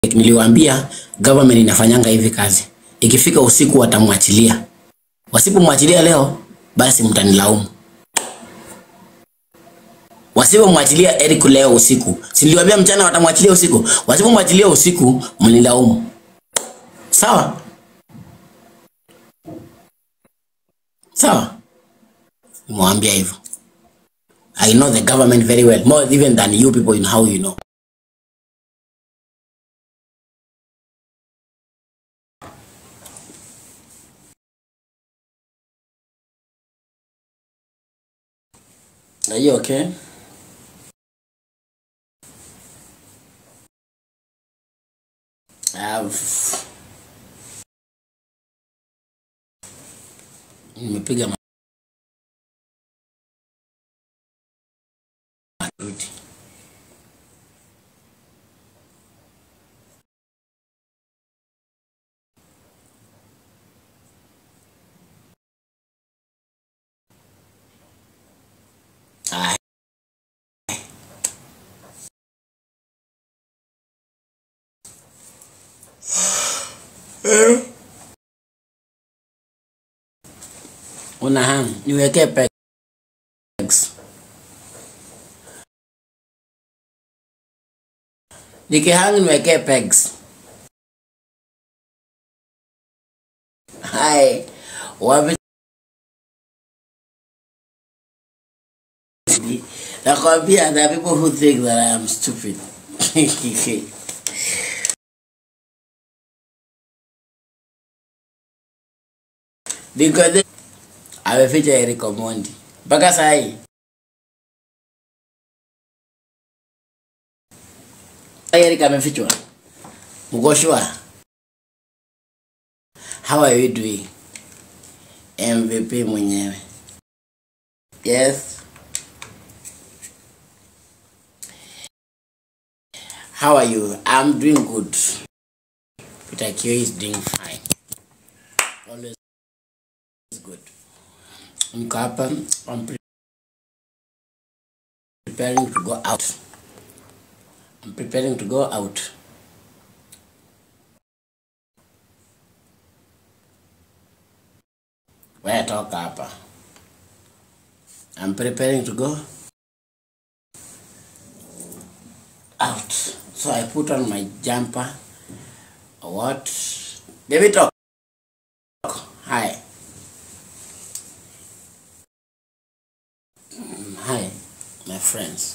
Niliwaambia government inafanyanga hivi kazi, ikifika usiku watamwachilia. Wasipomwachilia leo, basi mtanilaumu. Wasipomwachilia Eric leo usiku, si niliwaambia mchana watamwachilia usiku. Wasipomwachilia usiku, mnilaumu. Sawa sawa, nimwambia hivyo. I know the government very well, more even than you people in how you know. Are you okay? I've... Nimepiga ma- magoti. Ah, Una ham, niwekee pegs. Nikihang niwekee pegs. Hai, wapi? Nakwambia, there are people who think that I am stupid. Niko the ameficha Eric Omondi mpaka saa hii. Eric amefichwa. Mgoshwa, how are you doing? MVP mwenyewe. Yes. How are you? I'm doing good. Peter Kio is doing fine. Always good. Niko hapa. I'm pre- preparing to go out. I'm preparing to go out. Wewe toka hapa. I'm preparing to go out. So I put on my jumper. What? Baby talk. Hi. Mm, Hi, my friends.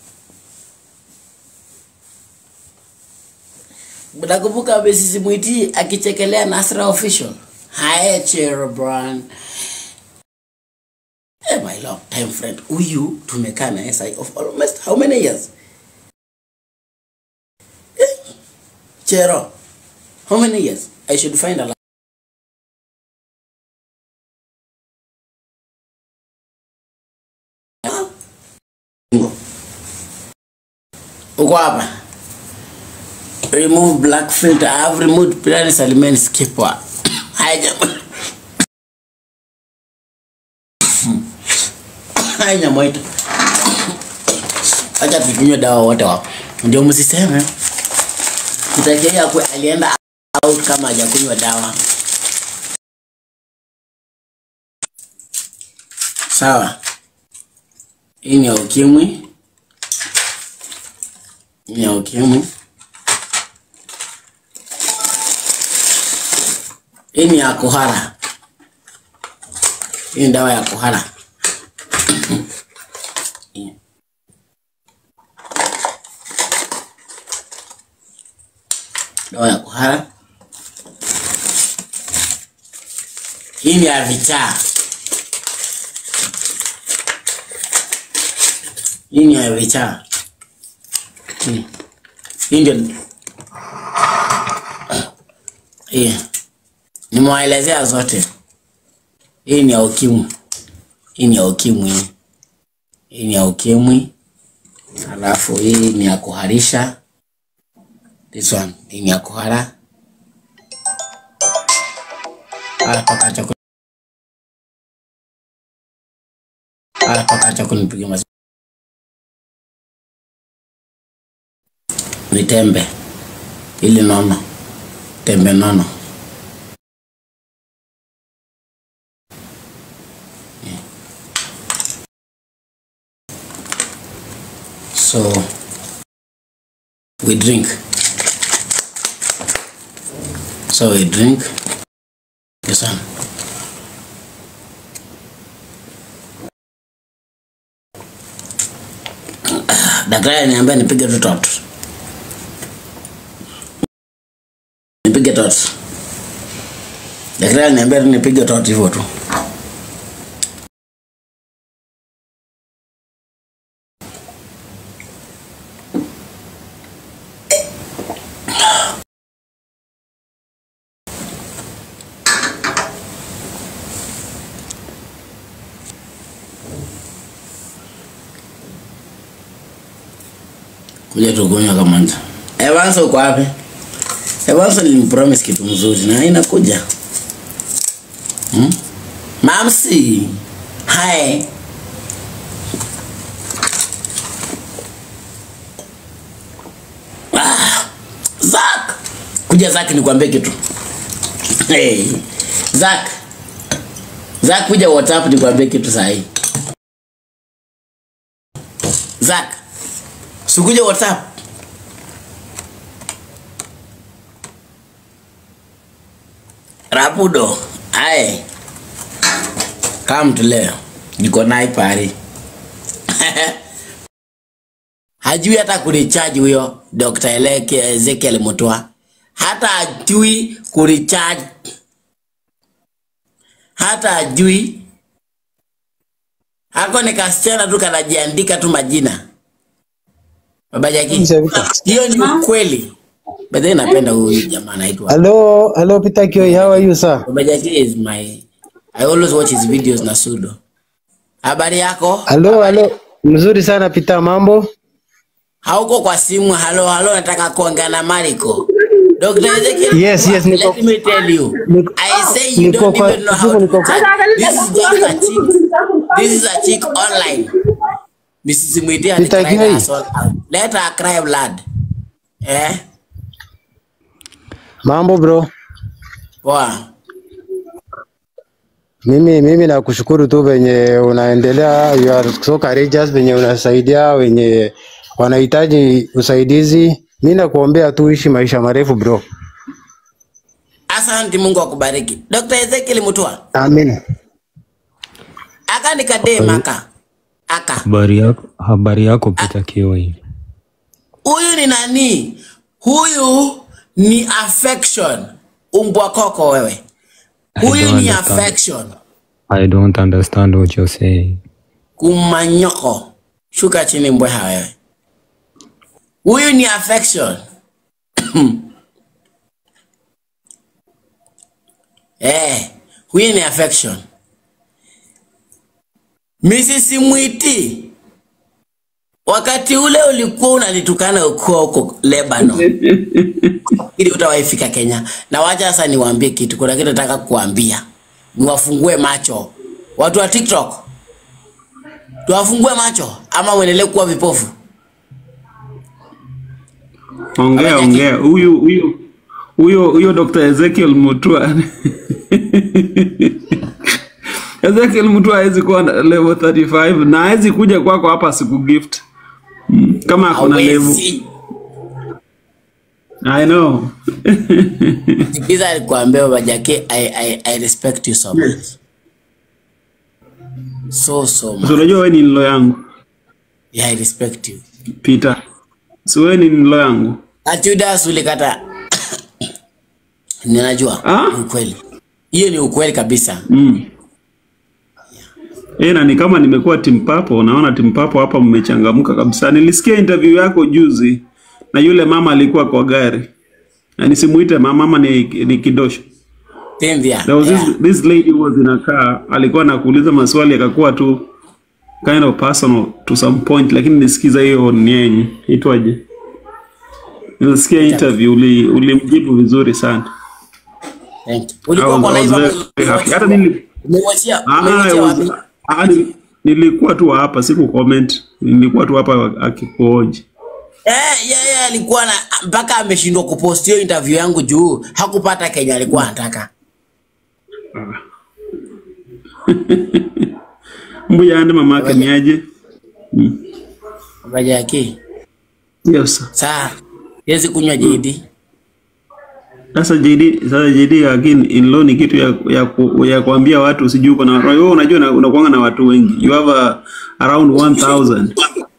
Mnakumbuka Besisi Mwiti akichekelea Nasra official? Hi, Cherobran. Eh, my long time friend. Huyu tumekaa na SI of almost how many years? Eh, Chero. How many years? I should find a lot. Uko hapa? Remove black filter. I have removed Pirani Salimeni skipper. Haija. Haija moito. Acha tukunywe dawa wote wapo. Ndio msiseme. Kitakia kwe alienda out kama hajakunywa dawa. Sawa. Hii ni ya ukimwi. Hii ni ya ukimwi. Hii ni ya kuhara. Hii ni dawa ya kuhara. Hii. Dawa ya kuhara. Hii ni ya vichaa. Hii ni ya vichaa. Hii. Hii ndio hii. Nimewaelezea zote. Hii ni ya ukimwi. Hii ni ya ukimwi. hii. Hii ni ya ukimwi. Alafu hii ni ya kuharisha. This one hii ni ya kuhara. Ah, toka acha ku- ah, toka acha kunipiga mazi. Ni tembe. ili nono tembe nono so we drink so we drink yes sir. daktari aliniambia nipige tu tot nipige tot daktari aliniambia tu nipige tot hivyo tu kuja tukunywa kwanza. Evanso uko wapi? Evanso nilimpromise kitu mzuri na inakuja. Hmm? Mamsi. Hi. Ah, Zak. Kuja Zak nikwambie kitu. Hey. Zak. Zak kuja WhatsApp nikwambie kitu sahi. Zak. Sikuja WhatsApp. Rapudo. Aye. Come to leo. Niko naye pari. Hajui hata kurecharge huyo Dr. Eleke Ezekiel Mutua. Hata hajui kurecharge. Hata hajui. Hako ni kasichana tu kanajiandika tu majina. Baba Jaki. Hiyo ni ukweli. But then napenda huyu jamaa anaitwa. Hello, hello Peter Kioi, how are you sir? Baba Jaki is my I always watch his videos na Sudo. Habari yako? Hello, hello. Mzuri sana Peter, mambo? Hauko kwa simu. Halo halo, nataka kuongea na Mariko. Dr. Ezekiel. Yes, yes, niko- Let me tell you. Niko- I say you niko don't kwa- even know how niko to kwa- chat. This is just a chick. This is a chick online. Mrs. Mwitia Peter alicried Kioi. her soul out. Let her cry blood. Eh? Mambo bro. Poa. Mimi mimi nakushukuru tu venye unaendelea, you are so courageous venye unasaidia wenye wanahitaji usaidizi. Mimi nakuombea tu uishi maisha marefu bro. Asante, Mungu akubariki. Dr. Ezekiel Mutua. Amen. Aka nikadema aka. Aka. Habari yako, habari yako Peter Kioi. Huyu ni nani? Huyu ni affection. Umbwa koko wewe. I Huyu don't ni understand. affection. I don't understand what you're saying. Kumanyoko. Shuka chini mbweha wewe. Huyu ni affection. eh, huyu ni affection. Mrs. Mwiti, wakati ule ulikuwa unanitukana ukiwa huko Lebanon ili utawaifika Kenya. Na wacha sasa niwaambie kitu, kuna kitu nataka kuambia, niwafungue macho watu wa TikTok, tuwafungue macho ama uendelee kuwa vipofu. Ongea Baba ongea, huyu huyu huyo huyo Dr. Ezekiel Mutua Ezekiel Mutua hawezi kuwa na level 35 na hawezi kuja kwako hapa siku gift Mm, kama ako na level. Hawezi. I know. Sikiza alikuambia baba Jake, I, I, I respect you so much. So so much. So unajua wewe ni nilo yangu Yeah, I respect you. Peter. Si wewe ni nilo yangu. Achudas ulikata. Ninajua. Ah? Ni ukweli. Hiyo ni ukweli kabisa. Mm. Eh, na ni kama nimekuwa timpapo, naona timpapo hapa mmechangamka kabisa. Nilisikia interview yako juzi na yule mama alikuwa kwa gari. Na nisimuite mama, mama ni, ni kidosho. Tembea. There was Yeah. this, this lady was in a car, alikuwa anakuuliza maswali akakuwa tu kind of personal to some point, lakini nisikiza hiyo ni yenye itwaje, nilisikia interview uli ulimjibu vizuri sana. Thank you. I Ulikuwa was, kwa I was live very hapo. happy. Hata nili Umewachia, Ah, I umewachia was- wapi? ah, nili- nilikuwa tu hapa siku comment, nilikuwa tu hapa akikuoji. Eh, yeye alikuwa na mpaka ameshindwa kupost hiyo interview yangu juu hakupata Kenya alikuwa anataka. Mbuya ande mamake ni aje? Baja yake. Yes. Saa yezi kunywa JD. Sasa JD, sasa JD again in law ni kitu ya ya, ku, ya kuambia watu sijui uko na wewe unajua una- unakuanga na watu wengi. You have a, around 1000.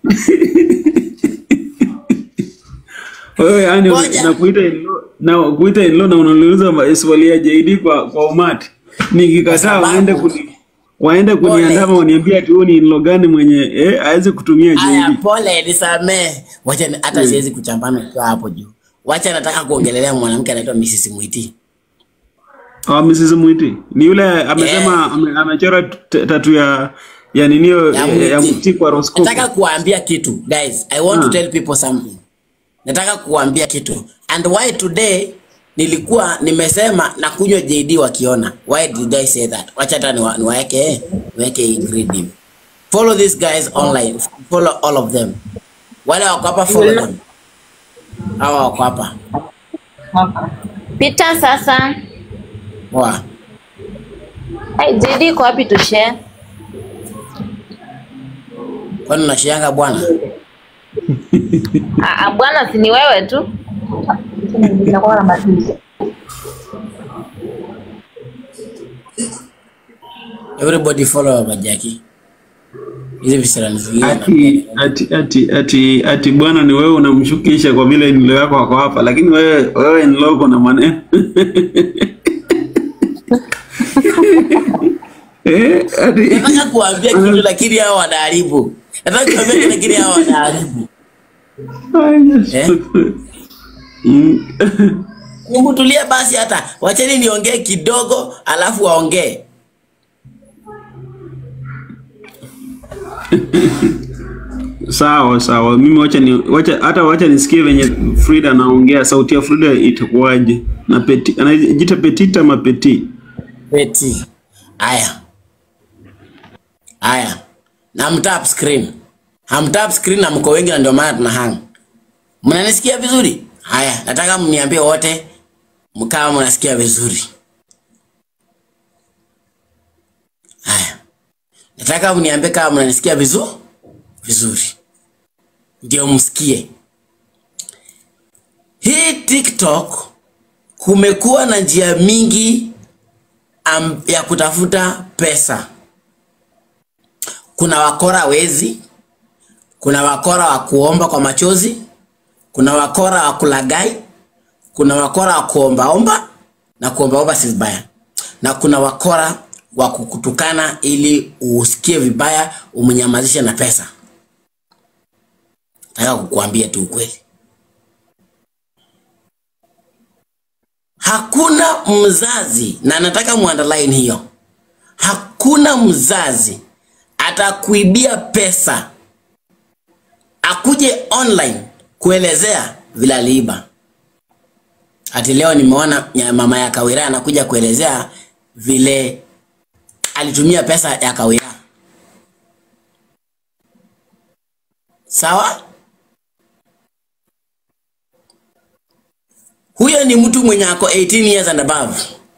Wewe yani Ngoja. na kuita in law na kuita in law na unauliza maswali ya JD kwa kwa umati. Nikikataa sababu- waende kuni waende Pole. kuniandama waniambia ati huyu ni in law gani mwenye eh aweze kutumia Aya, JD. pole nisamee. Wacha ni- hata siwezi kuchambana kwa hapo juu. Wacha nataka kuongelelea mwanamke anaitwa Mrs. Mwiti. Ah, Mrs. Mwiti. Ni yule amesema ame, amechora t- tatu ya ya ninio Ya ya, Mwiti. ya Mwiti kwa horoskopu. Nataka kuambia kitu guys. I want to Ah. tell people something. Nataka kuambia kitu. And why today nilikuwa nimesema na kunywa JD wakiona. Why did I say that? Wacha hata niwa- niwaeke niweke hii grid hivi. Follow these guys online. Follow all of them. Wale wako hapa follow them. Hawa wako hapa. Pita sasa. Wa. Hey, JD iko wapi tu share? Kwani unashianga bwana? Ah, ah, bwana si ni wewe tu. Everybody follow Baba Jackie. Hizi visirani zingine. Ati ati ati ati ati bwana ni wewe unamshukisha kwa vile nilo yako wako hapa lakini wewe wewe ni logo na maneno. eh ati Nataka kuambia kitu lakini hao wanaharibu. Nataka kuambia kitu lakini hao wanaharibu. Eh? Mm. Hebu tulia basi hata. Wacheni niongee kidogo alafu waongee. Sawa sawa, mimi wacha ni wacha hata wacha nisikie venye Frida anaongea, sauti ya Frida itakuwaje? Na peti anajiita Petita ama Peti? Peti. Aya. Aya. Na mtap screen. Hamtap screen na mko wengi na ndio maana tuna hang. Mnanisikia vizuri? Haya, nataka mniambie wote mkawa mnasikia vizuri. Haya. Nataka mniambie kama mnanisikia vizuri vizuri. Ndio msikie. Hii TikTok kumekuwa na njia mingi am, ya kutafuta pesa. Kuna wakora wezi, kuna wakora wa kuomba kwa machozi, kuna wakora wa kulagai, kuna wakora wa kuombaomba na kuombaomba si vibaya, na kuna wakora wa kukutukana ili usikie vibaya umnyamazishe na pesa. Nataka kukuambia tu ukweli. Hakuna mzazi, na nataka muunderline hiyo, hakuna mzazi atakuibia pesa akuje online kuelezea vile aliiba. Ati leo nimeona nya- mama ya Kawira anakuja kuelezea vile alitumia pesa ya Kawira. Sawa? Huyo ni mtu mwenye ako 18 years and above.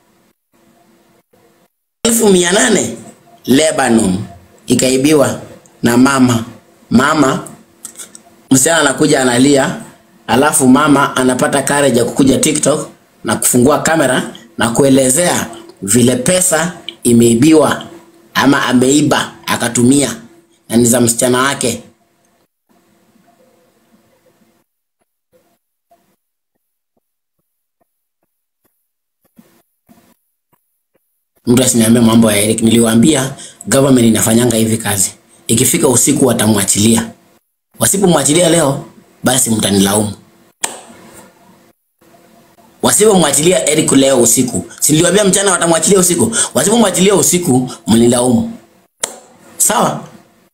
elfu mia nane Lebanon ikaibiwa na mama. Mama msichana anakuja analia, alafu mama anapata courage ya kukuja TikTok na kufungua kamera na kuelezea vile pesa imeibiwa ama ameiba akatumia na ni za msichana wake. Mtu asiniambie mambo ya Eric. Niliwaambia government inafanyanga hivi kazi, ikifika usiku watamwachilia. Wasipomwachilia leo, basi mtanilaumu. Wasipomwachilia Eric leo usiku, si niliwaambia mchana watamwachilia usiku. Wasipomwachilia usiku, mnilaumu. Sawa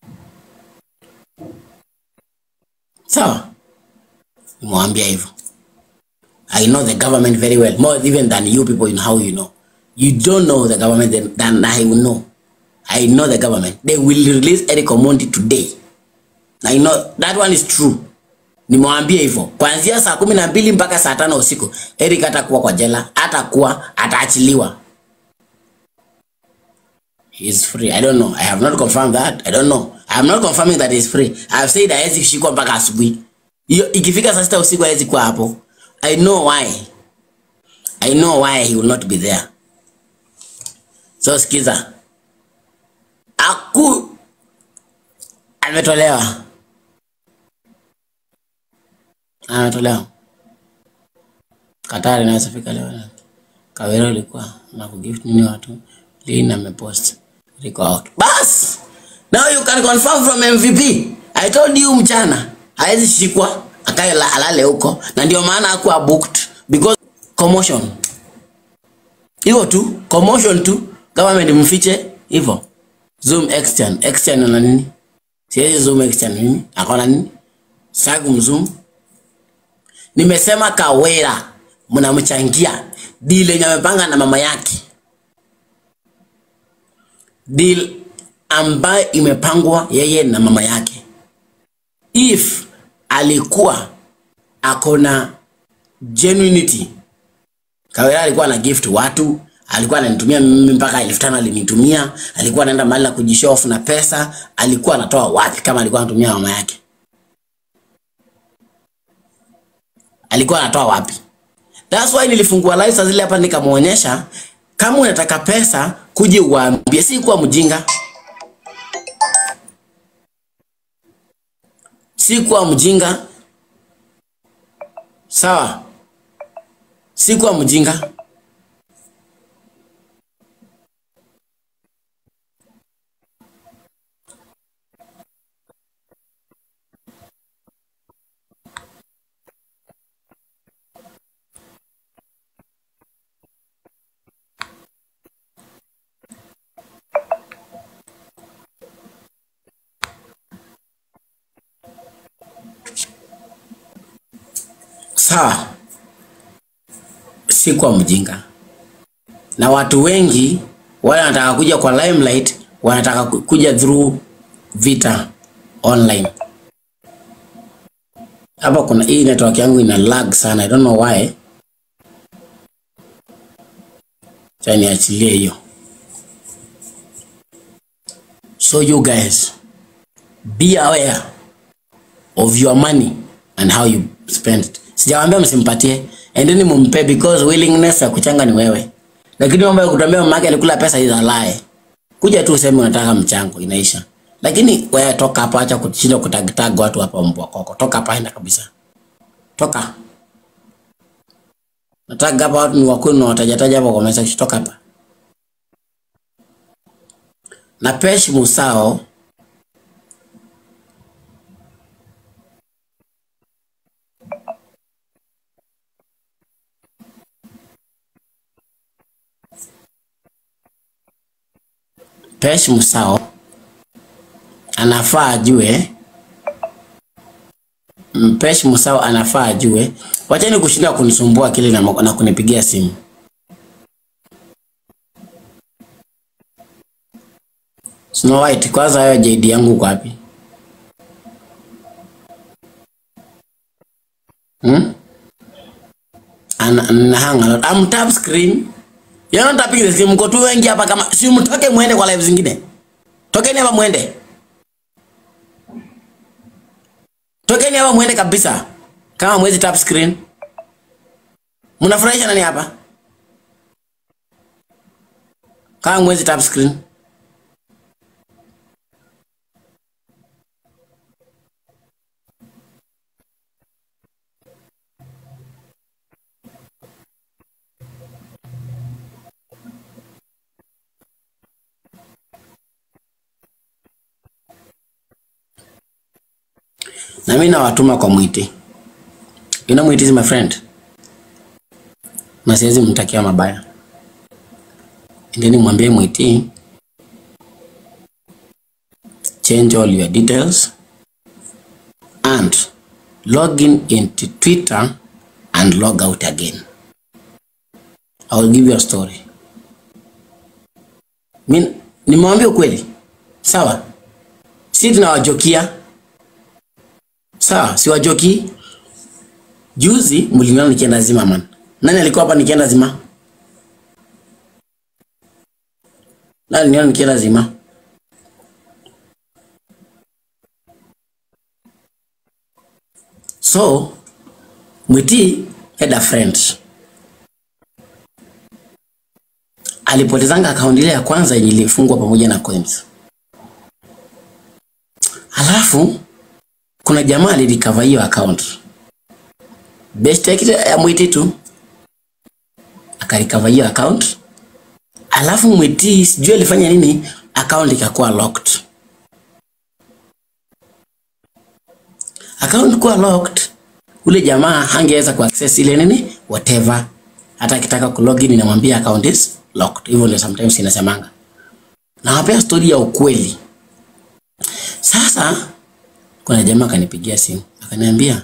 sawa, nimewambia hivyo. I know the government very well, more even than you people in how you know. You don't know the government than, than I will know. I know the government. They will release Eric Omondi today. I know that one is true. nimwambie hivyo kuanzia saa kumi na mbili mpaka saa tano usiku Eric hatakuwa kwa jela hatakuwa ataachiliwa he is free i don't know i have not confirmed that i don't know i am not confirming that he is free i have said hawezi kushikwa mpaka asubuhi hiyo ikifika saa sita usiku hawezi kuwa hapo i know why i know why he will not be there so sikiza aku ametolewa ametolewa Katari inaweza fika leo Kawero ilikuwa na kugift nini watu Lin amepost liko out bas now you can confirm from MVP I told you mchana hawezi shikwa akae la- alale huko na ndio maana hakuwa booked because commotion hivyo tu commotion tu government mfiche hivyo zoom extern extern na nini siwezi zoom extern nini akona nini sagu mzoom nimesema Kawera mnamchangia deal yenye amepanga na mama yake, deal ambayo imepangwa yeye na mama yake. If alikuwa akona genuinity, Kawera alikuwa na gift watu, alikuwa ananitumia mimi mpaka elfu tano alinitumia, alikuwa anaenda mahali na kujishow off na pesa, alikuwa anatoa wapi kama alikuwa anatumia mama yake? alikuwa anatoa wapi? That's why nilifungua live saa zile hapa nikamuonyesha, kama unataka pesa kuje uwaambie, si kuwa mjinga, si kuwa mjinga, sawa? Si kuwa mjinga. Sawa, si kuwa mjinga. Na watu wengi wale wanataka kuja kwa limelight, wanataka ku- kuja through vita online. Hapa kuna hii network yangu ina lag sana, I don't know why. Acha niachilie hiyo. So you guys be aware of your money and how you spend it. Sijawaambia msimpatie, endeni mumpe because willingness ya kuchanga ni wewe, lakini mambo ya kutuambia mama yake alikula pesa is a lie. Kuja tu useme unataka mchango, inaisha. Lakini wewe toka hapa, acha kushinda kutagtag watu hapa, mbwa koko. Toka hapa, enda kabisa, toka. Nataka hapa watu ni wakwenu na watajataja hapa kwa message, toka hapa. Na Pesh Musao Pesh Musao anafaa ajue Mm, Pesh Musao anafaa ajue. Wacheni kushinda kunisumbua akili na, na kunipigia simu. Snow White, kwanza hayo JD yangu uko wapi? Hmm? Ana, ana hang a lot. I'm tap screen. You're not tapping the screen. Mko tu wengi hapa kama si mtoke muende kwa live zingine. Tokeni hapa muende. Tokeni hapa muende kabisa. Kama mwezi tap screen. Mnafurahisha nani hapa? Kama mwezi tap screen. Na mimi nawatuma kwa Mwiti. You know Mwiti is my friend. Na siwezi mtakia mabaya. Endeni mwambie Mwiti change all your details and log in into Twitter and log out again. I will give you a story. Mimi nimewambia ukweli. Sawa? Si tunawajokia. Sawa, siwajoki. juzi mliniona nikienda Zimmerman. Nani alikuwa hapa nikienda Zima? Nani aliniona nikienda Zima? So Mwiti had a friend alipotezanga akaunti ile ya kwanza yenye ilifungwa pamoja na coins. Alafu kuna jamaa alirecover hiyo account. Best yake ya Mwiti tu akarecover hiyo account. Alafu Mwiti sijui alifanya nini, account ikakuwa locked. Account kuwa locked, ule jamaa hangeweza kuaccess ile nini whatever. Hata akitaka kulogin inamwambia account is locked. Hivyo ndio sometimes inasemanga. Nawapea story ya ukweli. Sasa kuna jamaa akanipigia simu akaniambia,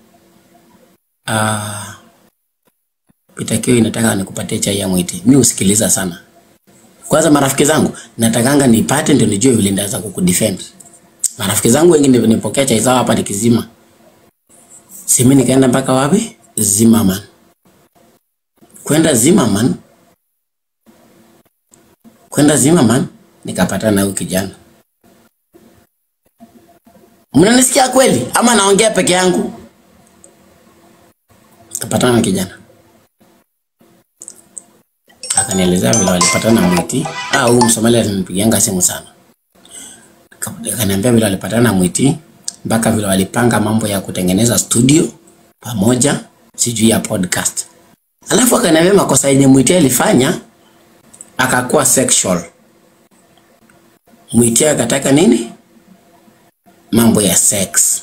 ah, Peter Kio inataka nikupatie chai ya Mwiti. Mimi usikiliza sana. Kwanza marafiki zangu natakanga nipate ndio nijue vile ndaweza kukudefend. Marafiki zangu wengi ndio nipokea chai zao hapa nikizima. Simi nikaenda mpaka wapi? Zimmerman. Kwenda Zimmerman, kwenda Zimmerman nikapatana na huyu kijana. Mnanisikia kweli ama naongea peke yangu? Kapatana na kijana akanielezea vile walipatana na Mwiti. Ah, huyu Msomali alinipigianga simu sana, akaniambia vile walipatana na Mwiti mpaka vile walipanga mambo ya kutengeneza studio pamoja, sijui ya podcast. Alafu akaniambia makosa yenye Mwiti alifanya akakuwa sexual. Mwiti akataka nini? Mambo ya sex.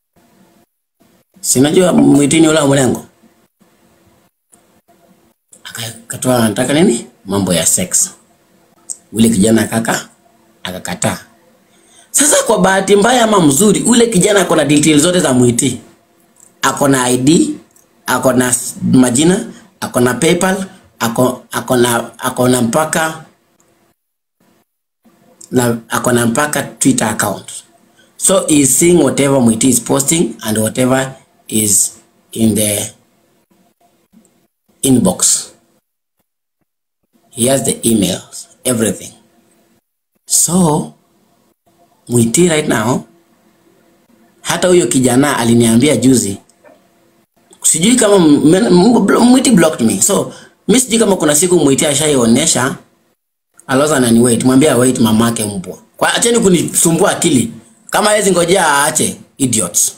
Sinajua Mwiti ni ule wa mlengo akatoa anataka nini mambo ya sex. Ule kijana kaka akakataa. Sasa kwa bahati mbaya ama mzuri, ule kijana ako na details zote za Mwiti, ako na ID, ako na s- majina, ako na PayPal, ako ako na ako na mpaka na ako na mpaka Twitter account. So he's seeing whatever Mwiti is posting and whatever is in the inbox. He has the emails, everything. So Mwiti right now, hata huyo kijana aliniambia juzi, sijui kama m- m- Mwiti blocked me. So mi sijui kama kuna siku Mwiti ashaionyesha aloza nani wait, mwambie wait mamake mbwa. Kwa acheni kunisumbua akili. Kama hawezi ngojea aache idiots.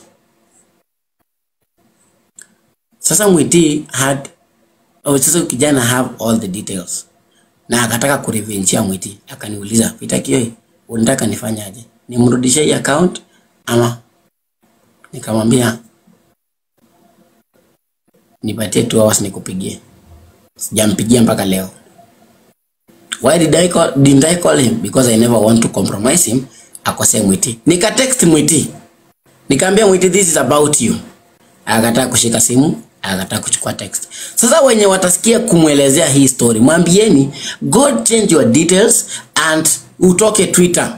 Sasa Mwiti had oh, sasa huyu kijana have all the details na akataka kurevenchia Mwiti, akaniuliza Peter Kioi, unataka nifanye aje? Nimrudishie hii account ama? Nikamwambia nipatie 2 hours nikupigie. Sijampigia mpaka leo. Why did I call, didn't I call him? Because I never want to compromise him. Akosea Mwiti. Nika text Mwiti. Nikaambia Mwiti, this is about you. Akakataa kushika simu, akakataa kuchukua text. Sasa wenye watasikia kumwelezea hii story, mwambieni God change your details and utoke Twitter.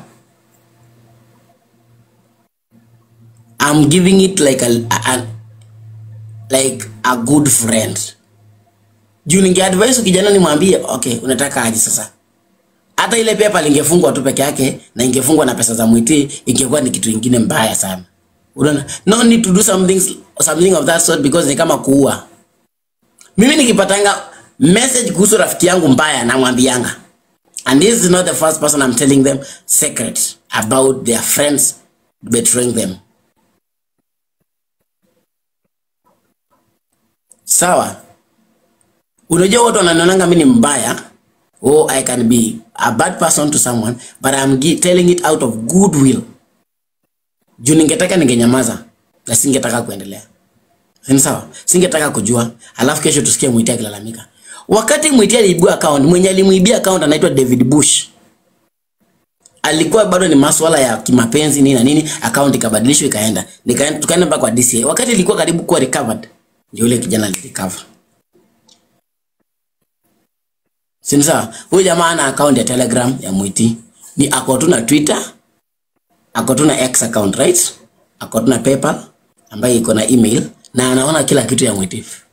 I'm giving it like a, a, like a good friend. Juu ningeadvise kijana nimwambie, okay, unataka aje sasa? Hata ile pepa lingefungwa tu peke yake na ingefungwa na pesa za Mwiti, ingekuwa ni kitu ingine mbaya sana. Unaona? No need to do something something of that sort because ni kama kuua. Mimi nikipatanga message kuhusu rafiki yangu mbaya namwambianga. And this is not the first person I'm telling them secret about their friends betraying them. Sawa? Unajua watu wananionanga mimi ni mbaya. Oh, I can be a bad person to someone, but I'm gi- telling it out of goodwill. Juu ningetaka ningenyamaza na singetaka kuendelea. Ni sawa? Singetaka kujua. Alafu kesho tusikie Mwiti akilalamika. Wakati Mwiti aliibua account, mwenye alimuibia account anaitwa David Bush. Alikuwa bado ni masuala ya kimapenzi nini na nini, account ikabadilishwa ikaenda. Nikaenda tukaenda mpaka kwa DCA. Wakati ilikuwa karibu kuwa recovered, ndio yule kijana alirecover. Si ni sawa? Huyu jamaa ana account ya Telegram ya Mwiti. Ni ako tu na Twitter, ako tu na X account right? Ako tu na PayPal ambayo iko na email na anaona kila kitu ya Mwitifu.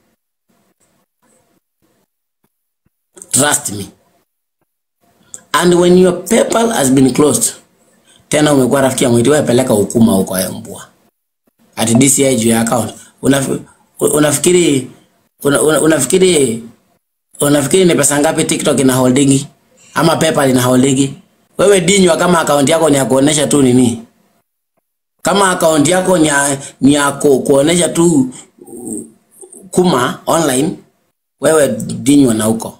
Trust me. And when your PayPal has been closed, tena umekuwa rafiki ya Mwitifu, wewe peleka hukuma huko ya mbwa at DCI juu ya account. Unafi, unafikiri una, una, unafikiri unafikiri ni pesa ngapi TikTok ina holdingi ama PayPal ina holdingi? Wewe dinywa kama account yako ni ya kuonesha tu nini? Kama account yako ni ya, ni ya ku, kuonesha tu uh, kuma online, wewe dinywa na huko.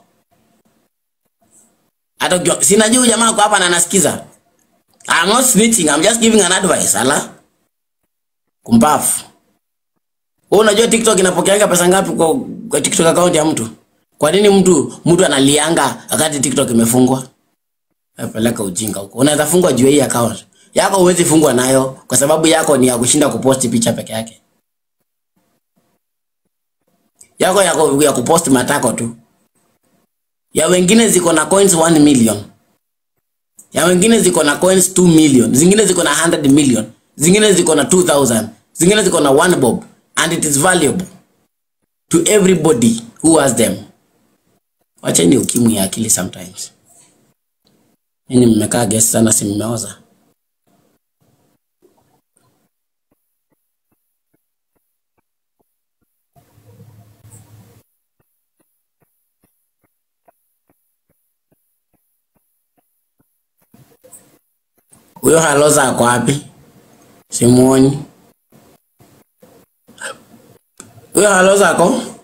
Hata ukiwa- sinajua huyu jamaa kwa hapa na anasikiza. I'm not snitching, I'm just giving an advice. Ala. Kumbafu. Wewe unajua TikTok inapokeanga pesa ngapi kwa, kwa TikTok account ya mtu? Kwa nini mtu mtu analianga wakati TikTok imefungwa? Peleka ujinga huko. Unaweza fungwa juu ya hii account. Yako huwezi fungwa nayo kwa sababu yako ni ya kushinda kuposti picha peke yake. Yako ya, ku- ya kuposti matako tu. Ya wengine ziko na coins 1 million. Ya wengine ziko na coins 2 million. Zingine ziko na 100 million. Zingine ziko na 2000. Zingine ziko na 1 bob and it is valuable to everybody who has them. Wacheni ukimwi ya akili sometimes. Nini mmekaa guest sana si mmeoza? Huyo haloza ako wapi? Simuoni. Huyo haloza ako?